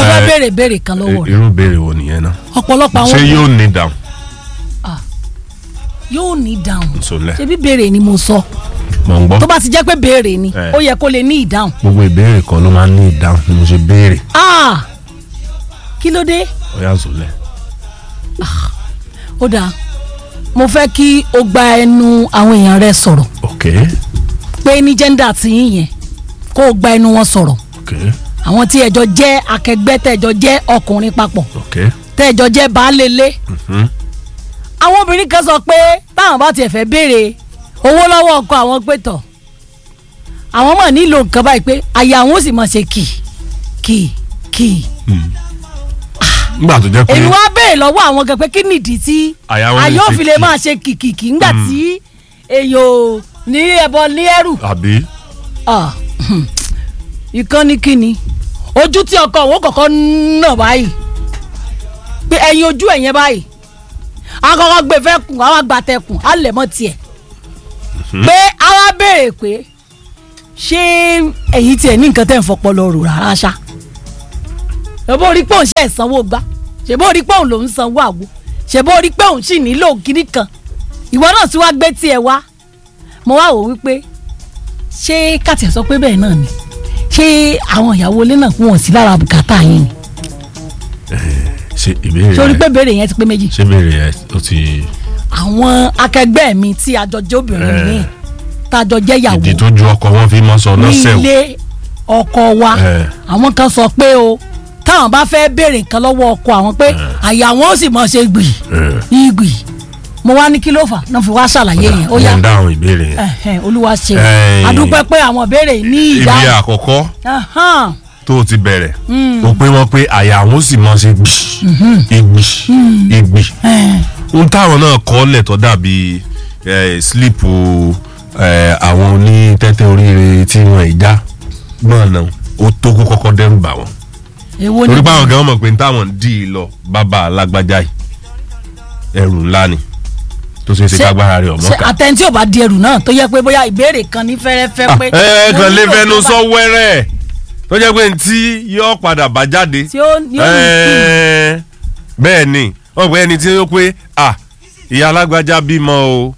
fẹ́ Eh, béèrè béèrè kan lọ́wọ́ rẹ̀ irú béèrè wo nìyẹn náà ọ̀pọ̀lọpọ̀ ṣé àwọn yóò ní dáhùn yóò ní ìdáhùn nsọlẹ ṣebí béèrè ni mo sọ mọ̀ ń gbọ́ tó bá ti jẹ́ pé béèrè ni Eh. ó yẹ kó lè ní ìdáhùn gbogbo ìbéèrè kan ló máa ń ní ìdáhùn ni mo ṣe béèrè ah kí ló dé ó yà sọlẹ. ó dáa mo fẹ́ kí o gba ẹnu àwọn èèyàn rẹ sọ̀rọ̀ ok pé ní jẹ́ndà tí yín yẹn kó o gba ẹnu wọn sọ̀rọ̀ ok àwọn tí ẹjọ́ jẹ́ akẹgbẹ́ tẹ́jọ́ jẹ́ ọkùnrin papọ̀ ok tẹ́jọ́ jẹ́ baálélé mhm, àwọn obìnrin kan sọ pé táwọn bá tiẹ̀ fẹ́ béèrè owó lọ́wọ́ ọkọ àwọn pé tọ̀ àwọn mọ̀ nílò nǹkan báyìí pé àyà àwọn ó sì mọ̀ ṣe kì kì kì nígbà tó jẹ́ pé èmi wá béèrè lọ́wọ́ àwọn gan pé kí nìdí tí Àyà wọn lè àyà ṣe òfin lè kì. máa ṣe kìkìkì ńgbà tí èyàn ò ní ẹbọ ní ẹrù àbí Ah, ìkànnì kínni ojú tí ọkọ òun kọ̀ọ̀kan nà báyìí pé ẹyin ojú ẹ̀yẹn báyìí akọkọ gbé fẹ́ kùn àwọn àgbàtẹ̀kùn á lẹ̀ mọ́ tiẹ̀ pé àwa béèrè pé ṣé ẹ̀yin tiẹ̀ ní nǹkan tẹ̀ ń fọpọlọ rò rárá ṣá ṣèbó rí pé òun ṣe ìsanwó gbá ṣèbó rí pé òun lòún sanwó àgbo ṣèbó rí pé òun sì nílò kíní kan ìwọ náà tí wàá gbé tiẹ̀ wá mo wá wò wípé ṣé kàtì sọ pé bẹ́ẹ̀ náà ni ṣé àwọn ìyàwó ilé náà kún wọn sí lára bùkátà yín ni ṣe ìbéèrè sórí yẹn pé béèrè yẹn ti pé méjì ṣé ìbéèrè yẹn ó ti àwọn akẹgbẹ́ mi tí àjọjẹ́ obìnrin Eh. mi tájọ jẹ́ ìyàwó ìdí tó ju ọkọ wọn fi mọ sọ ní lọ́sẹ̀ o ilé ọkọ wa Eh. àwọn kan sọ pé o táwọn bá fẹ́ béèrè nǹkan lọ́wọ́ ọkọ àwọn pé àyà wọn ó sì mọ̀ ṣe gbì Eh. ìgbì mo wá ní kí ló fà náà fi wá ṣàlàyé yẹn ó yá mo ń dáhùn ìbéèrè yẹn. ẹ̀hẹ̀n, olúwa ṣe Eh. adúpẹ́ pé àwọn béèrè ní ibi ìyá àkọ́kọ́ Ahán. tó o ti bẹ̀rẹ̀ o pé wọ́n pé àyà àwọn ó sì mọ ṣe gbì ìgbì ìgbì Eh. ohun táwọn náà kọ́ lẹ̀ tó dàbí eh, sílípù eh, àwọn onítẹ́tẹ́ oríire tí wọ́n ì já gbọ́n náà ó tó kó kọ́kọ́ dẹ́rù bà wọ́n èwo ni torí pé àwọn gan mọ̀ pé ní táwọn ń dì í lọ bàbá alágbájá yìí ẹrù ńlá ni tó ṣe é ṣe Ṣé- kágbára rẹ̀ ọmọ ṣe ká. àtẹ̀ntí ò bá di ẹrù náà tó yẹ pé bóyá ìbéèrè kan ní fẹ́rẹ́fẹ́ pé. ẹ mo kàn lè nílò fẹnu nǹkan sọ wẹ́rẹ́ tó jẹ́ pé ntí yóò padà bá jáde tí ó ní òní Ẹ́ẹ̀, bẹ́ẹ̀ ni wọ́n pẹ́ ẹni tí ó pé à ìyá alágbájá bímọ o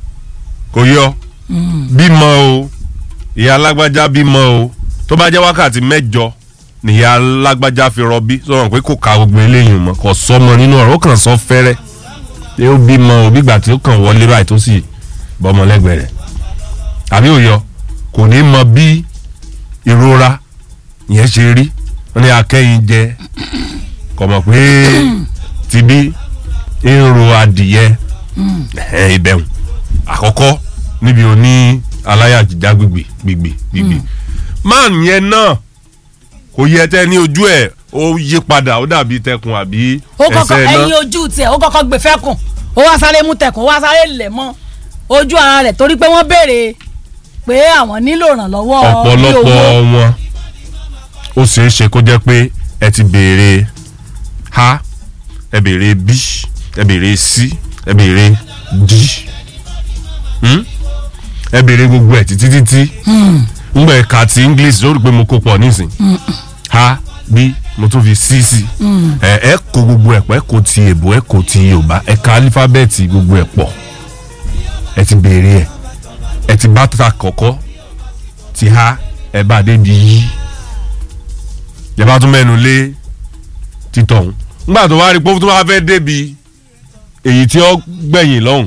kò yọ bímọ o ìyá alágbájá bímọ o tó bá jẹ́ wákàtí mẹ́jọ nìyá alágbájá fi rọbí sọ̀rọ̀ pé kò ka gbogbo eléyìí mọ́ kò sọmọ nínú ọ̀rọ̀ ó kàn sọ fẹ́rẹ́ pé ó bímọ o bígbà tí ó kàn wọlé báyìí tó sì bọ́mọ lẹ́gbẹ̀ẹ́ rẹ̀ àbí òyọ kò ní mọ bí ìrora yẹn ṣe rí wọn ní akẹ́yìn jẹ kò mọ̀ pé tibí ń ro adìyẹ ẹ̀hẹ́n ibẹ̀hùn àkọ́kọ́ níbi òní aláyàjíjá gbìgbì gbìgbì gbìgbì máà yẹn náà kò yẹ tẹ ní ojú ẹ̀ ó yí padà ó dàbí tẹkùn àbí ó kọ́kọ́ ẹsẹ̀ ẹyin náà ojú tiẹ̀ ó kọ́kọ́ gbé fẹ́kùn ó wá sáré mú tẹkùn ó wá sáré lẹ̀ mọ́ ojú ara rẹ̀ torí pé wọ́n béèrè pé àwọn nílò ìrànlọ́wọ́ bí ọ̀pọ̀lọpọ̀ owó. wọn ó ṣeé ṣe kó jẹ́ pé ẹ ti béèrè a ẹ béèrè b ẹ béèrè c ẹ béèrè d Hmm? ẹ béèrè gbogbo ẹ̀ títí títí ngbà ẹ̀ka ti english lórí pé mo kó pọ̀ nísìn a b mo tún fi c sí ẹ ẹ kó gbogbo ẹ̀ pọ̀ ẹ kó ti èbó ẹ kó ti yorùbá ẹ ka alifábẹ́ẹ̀tì gbogbo ẹ̀ pọ̀ ẹ ti béèrè ẹ̀ ẹ ti bá ta kọ̀kọ́ ti ha ẹ bá dé di yí ẹ bá tún mẹ́nu lé títọ̀hún nígbà tó wá rí pé tó wá fẹ́ débi èyí tí ó gbẹ̀yìn lọ́hùn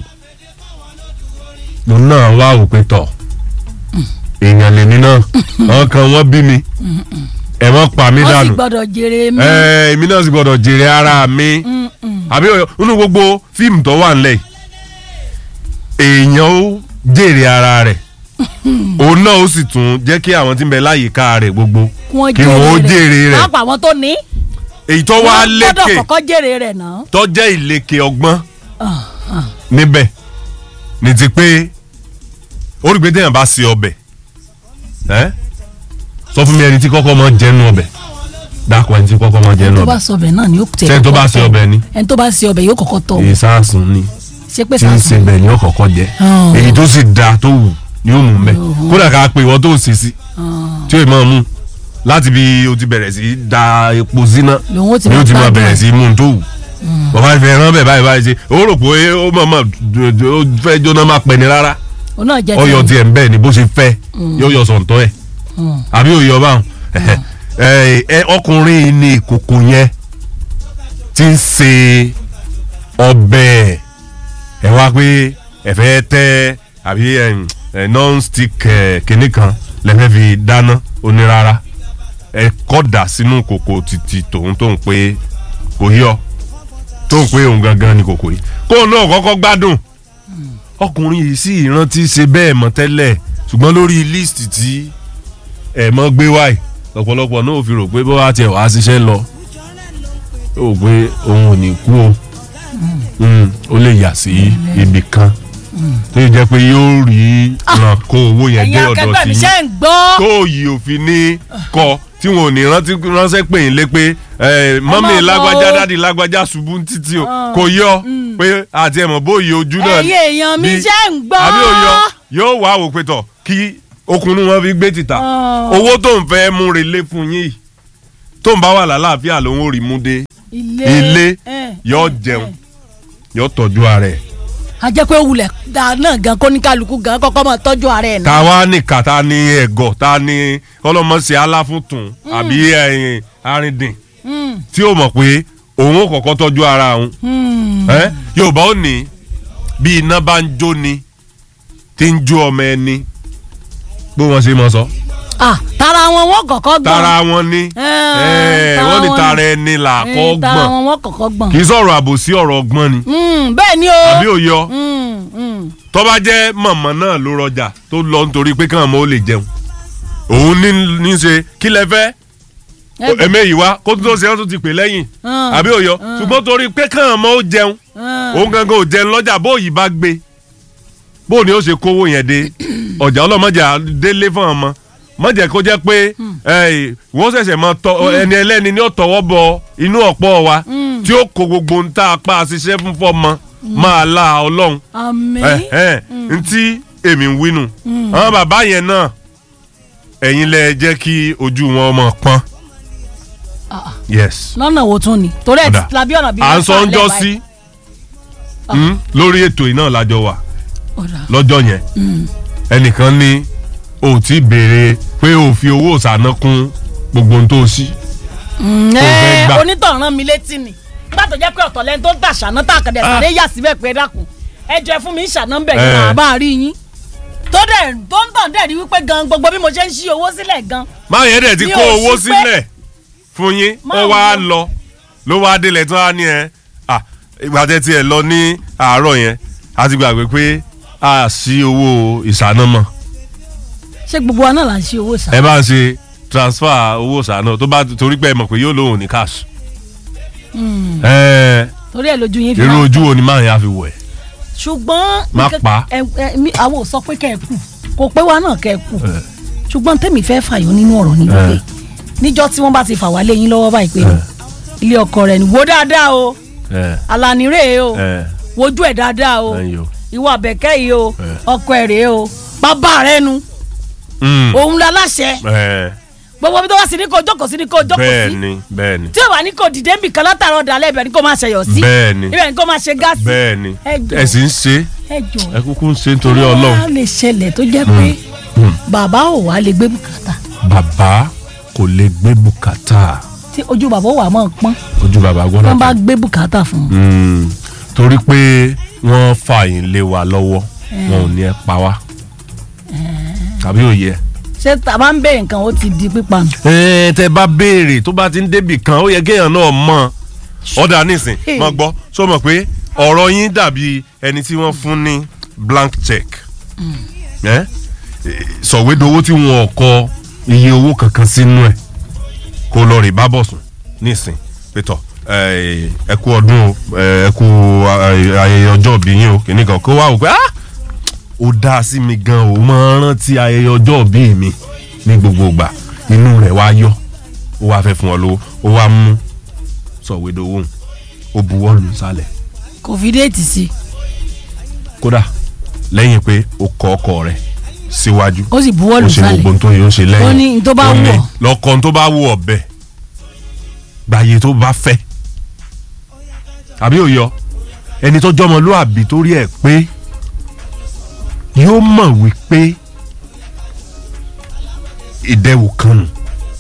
lòun náà wá wò pé tọ̀ èèyàn lèmi náà àwọn kan wọ́n bí mi ẹ mọ́ pa mí wọ́n sì dànù gbọ́dọ̀ jèrè mi. ẹ èmi náà sì gbọ́dọ̀ jèrè ara mi àbí nínú gbogbo fíìmù tó wà nílẹ̀ yìí, èèyàn ó jèrè ara rẹ̀ òun náà ó sì tún jẹ́ kí àwọn tí ń bẹ láyìíká rẹ̀ gbogbo wọ́n kí wọ́n ó jèrè rẹ̀ pápá àwọn tó ní. èyí tó wá wọ́n gbọ́dọ̀ lékè kọ́kọ́ jèrè rẹ̀ náà. tó jẹ́ ìlèkè ọgbọ́n níbẹ̀ ní ti pé orígbé téèyàn bá se ọbẹ̀ ẹ́ sọ fún mi ẹni tí kọ́kọ́ mọ́ jẹ́nu ọbẹ̀ dákọ̀ ẹni tí kọ́kọ́ mọ́ jẹ́nu tó bá ọbẹ̀ sọ ọbẹ̀ náà ni yóò tẹ̀ Ṣé ẹni tó bá kọ́kọ́ ṣe tọ̀. ọbẹ̀ ni? ẹni tó bá ṣe ọbẹ̀ yóò kọ́kọ́ tọ̀ èyí sáàsùn ni ṣé pé tí ń sàásùn se bẹ̀ ni ó kọ́kọ́ jẹ́ Oh. èyí tó sì da tó wù ni ó mú mẹ́ kódà ká pé ìwọ tó sì sí tí ó ì máa mú láti bí o ti bẹ̀rẹ̀ sí da epo síná lòun ó ti ni máa o ti máa gbádùn bẹ̀rẹ̀ ẹ̀. sí mú un tó wù bàbá ìfẹ́ rán bẹ̀ báyìí báyìí ṣe ó rò pé ó mọ̀ mọ̀ ó fẹ́ jóná máa pẹ́ ni rárá òun náà jẹ́ ọyọ tiẹ̀. tiẹ̀ ń bẹ́ẹ̀ ni bó ṣe fẹ́ yóò yọ sọ̀ǹtọ́ ẹ̀ Mm. àbí òye ọba ẹ ẹ ọkùnrin yìí ni ìkòkò yẹn ti ń ṣe ọbẹ̀ ẹ wá pé ẹ fẹ́ tẹ́ àbí ẹ, ẹ, non-stick ẹ, kinní kan lẹ́fẹ̀ẹ́ fi dáná onírara ẹ kọ́dà sínú kòkò títí tòun tó ń pé kò yọ tó ń pé òun gangan ni kòkò yìí kóun náà kọ́kọ́ gbádùn ọkùnrin yìí sì rántí ṣe bẹ́ẹ̀ mọ́ tẹ́lẹ̀ ṣùgbọ́n lórí líìsì tí ẹ̀ mọ́ gbé wáì ọ̀pọ̀lọpọ̀ náà ò fi rò pé bó wá tiẹ̀ wá ṣiṣẹ́ lọ ó rò pé òun ò ní kú o Mm, ó lè yà sí ibì kan tó yẹ jẹ́ pé yóò rí ràn kó owó yẹn dé ẹ̀yin ọ̀dọ̀ akẹgbẹ́ sí mi yín ṣe ń gbọ́. tó yìí òfin ní kọ tí wọn ò ní rántí ránṣẹ́ pè yín lé pé ẹ, mọ́mì bọ̀ lágbájá o. dáàdì lágbájá ṣubú títí o kò yọ pé àti ẹ̀mọ̀ bóyè ojú náà ẹ̀yin èèyàn mi bí- ṣe ń gbọ́. àbí òyọ yóò wá wò pé tọ̀ kí okùnrin wọn fi gbé títà Ah. owó tó ń fẹ́ mú relé fún yín yìí tó ń bá wà lálàáfíà lòun ò rí mú dé ilé ẹ̀, yóò ẹ̀, jẹun ẹ̀. yóò tọ́jú ara ẹ̀ a jẹ́ pé wulẹ̀ dáa náà gan kó ní kálukú gan kọ́kọ́ máa tọ́jú ara ẹ̀ náà. ta wá nìkà ta ni ẹ̀gọ́ ta ni ọlọ́mọṣẹ́ aláfúntún àbí ẹ̀yìn arìndìn Mm, tí ó mọ̀ pé òun ò kọ́kọ́ tọ́jú ara òun mm. ẹ́ yorùbá ò ní bí iná bá ń jó ni tí ń jó ọmọ ẹni bó wọn ṣe mọ sọ Ah, tara wọn wọn kọ́kọ́ gbọ́n. tara wọn ni Eh, ẹ̀, tara wọ́n ní wọn tara ni. ẹni là Eh, kọ́ tara gbọ̀n wọn wọn kọ́kọ́ gbọ́n. kì í sọ̀rọ̀ àbòsí ọ̀rọ̀ ọgbọ́n ni Mm, bẹ́ẹ̀ ni o. àbí òyọ Mm, mm. tó bá jẹ́ mọ̀mọ́ náà ló rọjà tó lọ nítorí pé káwọn ọmọ ó lè jẹun òun ní ní ṣe kí lẹ fẹ́ Ẹ gbọ́. ẹ̀mẹ́ yìí wá kó tó ṣe ọ́ tó ti pè lẹ́yìn Mm. àbí òyọ ṣùgbọ́n torí pé káwọn ọmọ ó jẹun Mm. òun gangan ò jẹun lọ́jà bó yìí bá gbé bó ni ó ṣe kówó yẹn dé ọjà ọlọ́mọjà délé fún ọmọ mọ̀jẹ̀ kó jẹ́ pé ẹ̀, wọ́n ṣẹ̀ṣẹ̀ mọ tọ ẹni ẹlẹ́ni ní ó tọwọ́ bọ inú ọ̀pọ̀ wa tí ó kó gbogbo ń tá a pa àṣìṣe fún fọ́mọ máa la ọlọ́run àmín. ẹ ẹ ntí èmi ń wínú àwọn bàbá yẹn náà ẹ̀yin lẹ jẹ́ kí ojú wọn mọ̀ pọ́n Ah, yes lọ́nà wo tún ni torí ẹ̀ Ọ̀dà. ti labi ọ̀nà bíi à ń mẹ́fà sọ ń jọ lẹ́wàá sí yìí. mm, lórí ètò yìí náà lájọ wà Ọ̀dà. lọ́jọ́ yẹn ẹnìkan ní o ò tí béèrè pé o fi owó ìsáná kún gbogbo ohun tó o sí Mm, tó fẹ́ ẹ, gbà. onítàn rán mi létí ni nígbà tó jẹ́ pé ọ̀tọ̀ lẹ́ni tó ń tà ṣàná tá a kàn dẹ̀ Ah. sáré yà síbẹ̀ pé dákun ẹ jẹ́ fún mi ń ṣàná ń bẹ̀ Eh. yín màá bá a rí yín tó dẹ̀ tó ń tàn dẹ̀ rí wípé gan gbogbo bí mo ṣe ń ṣí owó sílẹ̀ gan máa yẹn dẹ̀ ti Mi kó ò owó sí pé- sílẹ̀ fún yín Máa ó wá wo. lọ ló wá délẹ̀ tó wá ní ẹ à ìgbà tẹ́ tiẹ̀ lọ ní àárọ̀ yẹn a ti gbàgbé pé a sí owó ìsáná mọ́ ṣé gbogbo wa náà là ń ṣí owó sá. ẹ bá ń ṣe transfer owó ìsáná tó bá torí pé ẹ mọ̀ pé yóò lóhùn ní cash ẹ torí ẹ̀ lójú yín fi irú máa ojú wo ni máa yẹn á fi wọ̀ ẹ́ ṣùgbọ́n Má nǹkan- pa. ẹ- ẹ- mi- àwọn ò sọ pé kẹ́ ẹ kù kò pé wa náà kẹ́ ẹ kù Eh. ṣùgbọ́n tèmi fẹ́ fàyọ nínú ọ̀rọ̀ ní wípé níjọ́ tí wọ́n bá ti fà wá léyìn lọ́wọ́ báyìí pé ilé ọkọ rẹ̀ ni wo dáadáa o ẹ Àlàní rèé o ẹ wojú ẹ̀ dáadáa o ẹyin o. ìwọ àbẹ̀kẹ́ yìí o Eh. ọkọ ẹ̀ rèé o bàbá rẹ̀ nu Mm, òun la láṣẹ ẹ gbogbo bí tó wá sí ní kó jókòó sí ní kó jókòó bẹ́ẹ̀ sí ni bẹ́ẹ̀ ni tí ò bá ní kó dìde nbì kan látàrọ dalẹ̀ ibẹ̀ ni kó máa ṣẹyọ sí bẹ́ẹ̀ ni ibẹ̀ ni kó máa ṣe gáàsì bẹ́ẹ̀ ni Ẹ jọ̀ọ́. ẹ sì ń ṣe ẹ jọ ẹ kúkú ń ṣe nítorí ọlọ́run. wá lè ṣẹlẹ̀ tó jẹ́ pé bàbá ò wá lè gbé bùkátà bàbá kò lè gbé bùkátà tí ojú bàbá ò wà máa pọ́n ojú bàbá wọ́n gbọ́dọ̀ bá tán. gbé bùkátà fún un. Mm, torí pé wọ́n fààyàn lé wa lọ́wọ́ wọn ò ní ẹ pa wá tàbí òye. ṣé tàbá ń bẹ̀rẹ̀ nǹkan ó ti di pípa nù. ẹ tẹ bá béèrè tó bá ti ń débì kan ó yẹ kéèyàn náà mọ̀ ọ̀dà nísìn Hey. mọ̀ gbọ́ sọ mọ̀ pé ọ̀rọ̀ yín dàbí ẹni tí wọ́n fún ní blank check ẹ sọ̀wédowó tí wọn ò kọ iye owó kankan sínú ẹ̀ kó lọ rè bá bọ̀ sùn nísìn pétọ̀ ẹ ẹ kú ọdún o ẹ kú ayẹyẹ ọjọ́ ìbí yín o kìnnìkan kó wá wò pé ah ó dáa sí mi gan o máa ń rántí ayẹyẹ ọjọ́ ìbí mi ní gbogbo ìgbà inú rẹ̀ wá yọ ó wá fẹ́ fún ọ lówó ó wá mú sọ̀wédowó òun ó buwọ́ lù sálẹ̀ kò fi déètì sí i. kódà lẹ́yìn pé ó kọ ọkọ rẹ̀ síwájú ó sì buwọ́ ó lù ṣe gbogbo sálẹ̀ ohun tó yóò ṣe lẹ́yìn Ó ní n tó bá Ó wù ní ọ́. lọ́kàn tó bá wù ọ̀bẹ gbàyè tó bá fẹ́ àbí òyọ ẹni tó jọmọlúàbí tó rí ẹ̀ pé yóò mọ̀ wípé ìdẹ́wò kan nù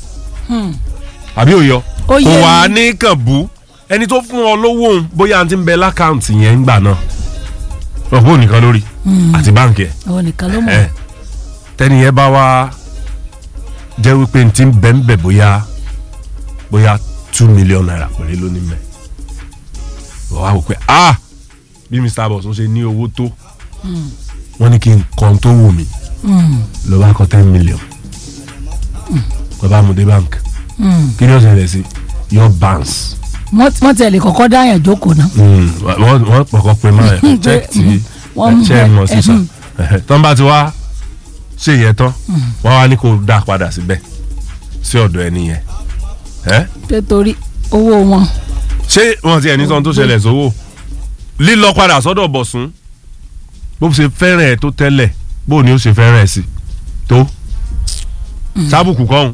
àbí òyọ Ó kò yé wá mi. ní kàn bú ẹni tó fún ọ lówó òun bóyá àti ń bẹ lákàǹtì yẹn ń gbà náà ọ̀pọ̀ nìkan lórí àti báǹkì ẹ̀ àwọn nìkan ló mọ̀ ẹ tẹni yẹn bá wá jẹ́ wípé n ti ń bẹ̀ ń bẹ̀ bóyá bóyá two million naira péré ló ní mẹ́ wọ́n wá wò pé ah bí Mr. Boss ń ṣe ní owó tó wọ́n ní kí n kàn tó wù mí ló bá kọ ten million ló bá mú dé bank kí ni ó ṣẹlẹ̀ sí your bounce wọ́n tẹ̀lé kọ́kọ́ dáyàn jókòó náà Mm, wọ́n wọ́n pọ̀kọ́ pé máa ẹ̀ check tí wọ́n mú check mọ̀ ẹ- sísà ẹhún. tán bá ti wá ṣe yẹn tán wọ́n wá ní kó dá padà síbẹ̀ sí ọ̀dọ̀ ẹni yẹn ẹ́ pé torí owó wọn ṣé wọ́n ti ẹni tán tó ṣẹlẹ̀ sówó lílọ padà sọ́dọ̀ bọ̀sùn bó ṣe fẹ́ràn ẹ̀ tó tẹ́lẹ̀ bó ni ó ṣe fẹ́ràn ẹ̀ sí tó sábùkù kọ́hún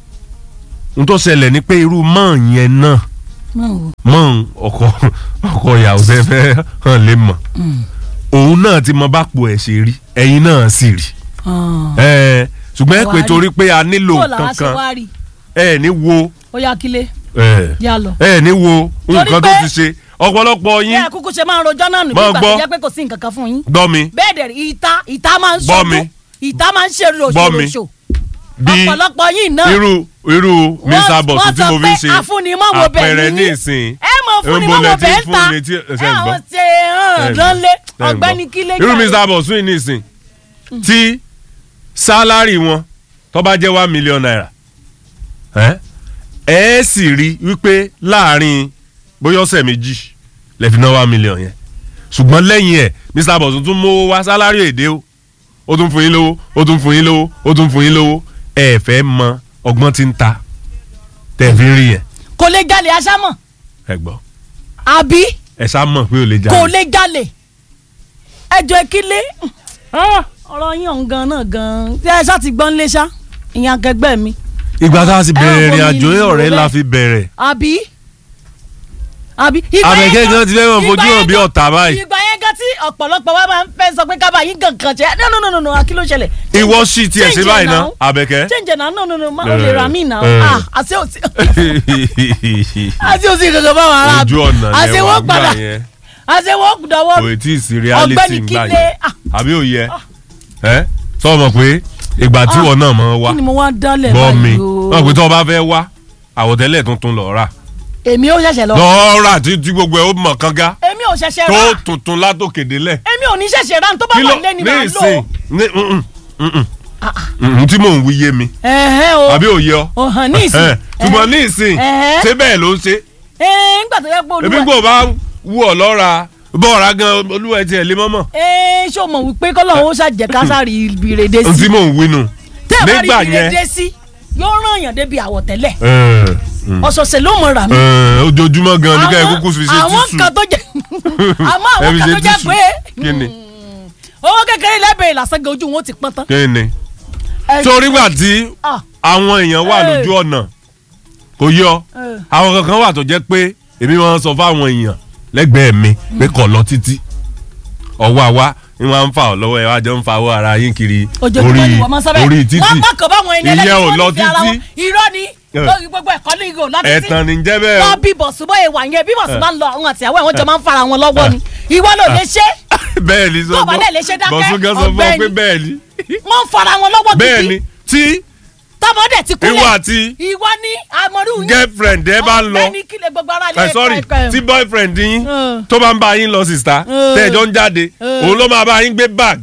n tó ṣẹlẹ̀ ni pé irú mọ́ yẹn náà máa wò mọ ọkọ ọkọ ìyàwó fẹ́ fẹ́ hàn lè mọ̀ òun náà ti mọ bápò ẹ̀ ṣe rí ẹ̀yin náà sì rí ẹ̀ ṣùgbọ́n ẹ pé Wá rí. torí pé a nílò bó làá ṣe kankan wá rí ẹ ní wo ó yá kílé ẹ yá lọ. ẹ ní wo nǹkan tó pé- ti ṣe ọ̀pọ̀lọpọ̀ bí yín ẹ kúkú ṣe máa ń rojọ́ náà nù Máa nígbà gbọ́. tó jẹ́ pé kò sí nǹkan kan fún yín gbọ́ mi bẹ́ẹ̀ dẹ̀ rí ìta ìta máa ń Gbọ́ mi. ṣojú ìta máa ń ṣe Gbọ́ mi. ròṣòròṣò bí ọ̀pọ̀lọpọ̀ yín náà irú irú Mr. Boss wọ́n tí sọ mo fi pé ń ṣe afúnimọ́wọ́ bẹ̀ àpẹẹrẹ ní ní yín. ìsìn ẹ mọ̀ fún ni Níbo lẹ mọ́wọ́ ti bẹ́ẹ̀ fún ń ta mi tí- ẹ ṣe ń gbọ́? àwọn ṣe hàn lọ́nlé ọ̀gbẹ́ni kílé irú jàre. Mr. Boss yìí ní ìsìn tí sálárì wọn tó bá jẹ́ one million naira ẹ ẹ sì rí wípé láàrin bóyá ọ̀sẹ̀ méjì lè fi ná one million yẹn ṣùgbọ́n lẹ́yìn ẹ̀ Mr. Boss tún mówó wá sálárì èdè o ó tún fún yín lówó ó tún fún yín lówó ó tún fún yín lówó ẹ fẹ́ mọ ọgbọ́n tí ń ta tẹ̀ fi ń rí yẹn kò lè jalè aṣámọ̀ ẹ gbọ́ àbí ẹ sá mọ̀ pé ò lè kò jalè lè jalè ẹjọ́ ìkílé ọ̀rọ̀ yín ọ̀hún gan náà gan tí ẹ ṣáà ti gbọ́n lé ṣá ìyẹn akẹgbẹ́ mi ìgbà tá a ti bẹ̀rẹ̀ ẹ ìrìn wo àjò mi ọ̀rẹ́ nílò la bẹ́ẹ̀. fi bẹ̀rẹ̀ àbí àbí. ìgbà yẹn Àbẹ̀kẹ́ gan ti fẹ́ mọ̀ ìgbà fojú hàn yẹn bí gan- ọ̀tá báyìí. ìgbà yẹn gan tí ọ̀pọ̀lọpọ̀ wa máa ń fẹ́ sọ pé kábà yín gangan jẹ́ no no no no no kí ló ṣẹlẹ̀. ìwọ sì tiẹ̀ ṣe Change báyìí it ná now. Àbẹ̀kẹ́. change náà no no no ma o lè ra mí náà Eh. ah àti òsì àti òsì kankan báwọn ará ojú ọ̀nà àti lẹ́wà wọ́n gbà padà yẹn àti wọ́n dọwọ́ kò tí ì sí reality Ọ̀gbẹ́ni gbà Kílé, yẹn ah. àbí òye ẹ sọ ma pé ìgbà tí wọn náà máa wá kí ni mo wá dálẹ̀ gbọ́ mi báyìí o wọn pé tí wọn bá fẹ́ wá àwọ̀tẹ́lẹ̀ tuntun lọ rà èmi ò ṣẹ̀ṣẹ̀ lọ lọ rà tí tí gbogbo ẹ̀ ó mọ̀ kánga èmi ò ṣẹ̀ṣẹ̀ tó rà tuntun látòkè délẹ̀ èmi ò ní ṣẹ̀ṣẹ̀ rà tó bá wà lé ni ní màá lò ìsìn ní mm, mm, mm, mm, tí mò ń wí yé mi ẹ̀hẹ́ o àbí òye ọ ò hàn ní ìsìn Ẹ̀hẹ́n. ṣùgbọ́n ní ìsìn Ẹ̀hẹ́. ṣé bẹ́ẹ̀ ló ń ṣe ẹ̀ẹ́ nígbà tó yẹ pé ebi olúwa kò bá wú ọ lọ́ra bọ́ọ̀ra gan olúwa ẹ̀ tiẹ̀ lé mọ́mọ́ ẹ̀ẹ́ ṣé o mọ̀ wípé kọ́lọ́hún ó ṣàjẹ́ kásárì ìbìrèdè ohun sí tí mò ń wí nù tẹ́ ẹ bá rí nígbà yẹn ìbìrèdè sí yóò ràn yàn débi àwọ̀tẹ́lẹ̀ ẹ̀, mm, ọ̀sọ̀ọ̀sẹ̀ ló mọ̀ rà mí. ẹ̀, ojoojúmọ́ gan ní ká ẹ Àwọn- kúkú fi ṣe àwọn tíṣù kan tó jẹ àmọ́ ẹ àwọn fi kan ṣe tó jẹ tíṣù pé kí ni owó kékeré lẹ́bẹ̀rẹ̀ lásán gan ojú wọn ti pọ́n tán. kí ni Ẹ- torí gbà tí Ah, àwọn èèyàn wà Ẹ̀. lójú ọ̀nà kò yọ ẹ̀. àwọn kankan wà tó jẹ́ pé èmi máa ń sọ fáwọn èèyàn lẹ́gbẹ̀ẹ́ mi pé kọ̀ lọ títí ọwọ́ àwa ni wọ́n á ń fà ọ́ lọ́wọ́ ẹ̀ wá jọ ń fa owó ara yín kiri ojoojúmọ́ ni wọ́n máa ń sábẹ́ orí títì wọ́n mọ̀ kàn báwọn ẹni ìyẹn ò wọ́n lọ ní fi ara títí wọn. irọ́ ni Ẹ̀. lórí gbogbo ẹ̀kọ́ ní ìgò lọ títí ẹ̀tàn ní jẹ́ bẹ́ẹ̀ wọ́n o bí bọ̀sùbọ̀ ìwà yẹn bí bọ̀sùn máa ń lọ àwọn àtìyàwó ẹ̀ wọ́n jọ máa ń fara wọn lọ́wọ́ ni ìwọ ló lè ṣe bẹ́ẹ̀ ni sọ Tó bá dẹ̀ lè ṣe dákẹ́, bọ̀sùn gan sọ fún ọ pé ọ̀gbẹ́ni. bẹ́ẹ̀ ni wọ́n ń fara wọn lọ́wọ́ bẹ́ẹ̀ ni gidi tí tọmọdé ti ìwọ kúlẹ̀ àti ìwọ ní amọ̀rú yín girlfriend ẹ bá ń lọ ọ̀gbẹ́ni kílẹ̀ gbogbo ara lè ẹ sorry kọ́ ẹ̀. tí boyfriend yín Ẹ̀. tó bá ń bá yín lọ sista Ẹ̀. tẹ́ẹ̀jọ́ ń jáde Ẹ̀. òun ló máa bá yín gbé bag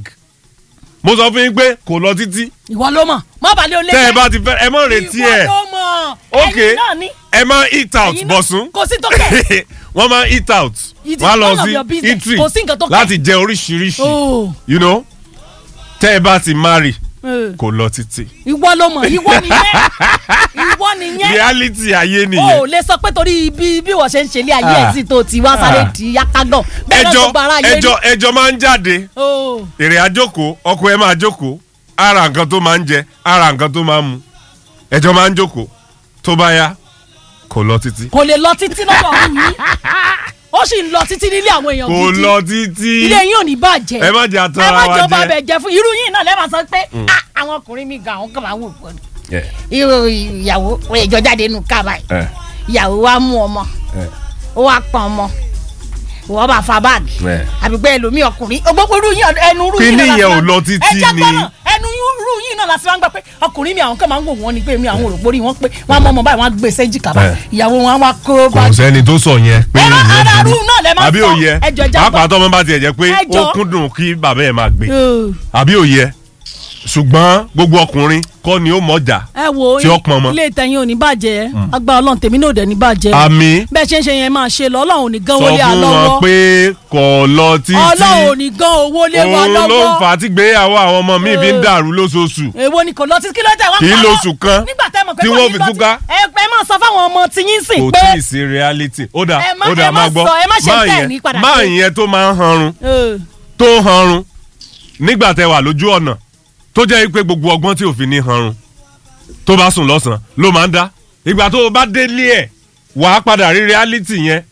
mo sọ fún yín pé kò lọ títí ìwọ ló mọ̀ má balẹ̀ olè tẹ́ ẹ bá ti fẹ́ ẹ mọ̀ retí ìwọ ẹ̀ ló mọ̀ ok ẹ̀yin náà ní ẹ máa eat out ẹ̀yin náà- bọ̀sùn kò sí tó kẹ̀ wọ́n máa eat out It is wọ́n á lọ none of sí your business. eatery Kò sí nǹkan tó kẹ̀. láti jẹ oríṣiríṣi Oh. you know tẹ́ ẹ bá ti marry Eh. kò lọ títí ìwọ ló mọ̀ ìwọ nìyẹn ìwọ nìyẹn reality ayé o ò nìyẹn lè sọ pé torí bí bí wọ́n ṣe ń ṣe ilé ayé ẹ̀ Ah. sí tó ti wá sáré Ah. di yákágàn bẹ́ẹ̀ náà ẹjọ́ gbogbo ara ayé rí ẹjọ́ ẹjọ́ máa ń jáde Oh. èrè àjókòó ọkọ ẹ máa jókòó ara nǹkan tó máa ń jẹ ara nǹkan tó máa ń mu ẹjọ́ máa ń jókòó tó bá yá kò lọ títí. kò lè lọ títí lọ́dọ̀ ọ̀hún yìí ó sì ń lọ títí nílé àwọn èèyàn kò gidi lọ títí. ilé yín ò ní bàjẹ́ ẹ má jẹ́ àtọ́ ẹ má ara wa jọba jẹ. bẹ̀ jẹ́ fún irú yín náà lẹ́ẹ̀ma sọ pé "Ah, àwọn ọkùnrin mi gan àwọn kan máa ń wò pọ̀ ní. ẹ irú ìyàwó ìjọ jáde nù ká báyìí ẹ ìyàwó wa mú ọmọ ẹ ó wá pọn ọmọ wọ́n bá fa báàgì ẹ. àbí pé ẹlòmíì ọkùnrin gbogbo irú yín ẹnu irú yín Kíní náà la yẹn fi ò máa- lọ títí ẹ jẹ́ ni. gbọ́nà ẹnu irú yín náà la fi máa ń gbà pé ọkùnrin mi àwọn kan máa ń wò wọ́n ni pé mi àwọn òròpórí wọn pé wọ́n á mọ ọmọ báyìí wọ́n á gbé sẹ́jìká báyìí Ẹ. ìyàwó wọn á wá kó kò báàgì sẹ́ni tó sọ yẹn pé Ẹ má- ìyẹn ara burú. rú náà lẹ máa àbí sọ. òye Ẹ jọ̀ọ́, ẹ já pàápàá gbọ́. tọmọ bá tiẹ̀ jẹ́ pé Ẹ ó jọ̀ọ́. kúndùn kí bàbá ẹ̀ máa gbé Ẹ. àbí òye ṣùgbọ́n gbogbo ọkùnrin kọ́ ni ó mọ̀jà ẹ wo Tí ó pọn mọ́. ilé ìtẹ̀yìn ò ní bàjẹ́ agbára ọlọ́run tèmi náà ò dẹ̀ ní bàjẹ́ àmì bẹ́ẹ̀ ṣe ń ṣe yẹn máa ṣe lọ ọlọ́run ò ní gan sọ wọlé fún wọn àlọ́wọ́ pé kò lọ títí ọlọ́run ò ní gan owó lé wa òun ló ń lọ́wọ́ fà á tí gbéyàwó àwọn ọmọ mi fi ń dàrú lóṣooṣù èwo ni kò lọ títí kí ló dé wá Kì í parọ́? lóṣù kan nígbà tẹ́ mọ̀ pé tí kò wọ́n ní fi lọ túká. tí- ẹ ẹ máa sọ fáwọn ọmọ tí yín sìn kò pé tí ì sí reality ó dà Ẹ má- ó dà ẹ má máa gbọ́ sọ, ẹ má ṣe máa tẹ́ ẹ̀ yẹn- ní padà máa ṣe. yẹn tó máa ń hanrun ẹ, tó hanrun nígbà tẹ wà lójú ọ̀nà tó jẹ́ pé gbogbo ọgbọ́n tí òfin ní hanrun tó bá sùn lọ́sàn-án ló máa ń dá ìgbà tó o bá délé ẹ̀ wàá padà rí reality yẹn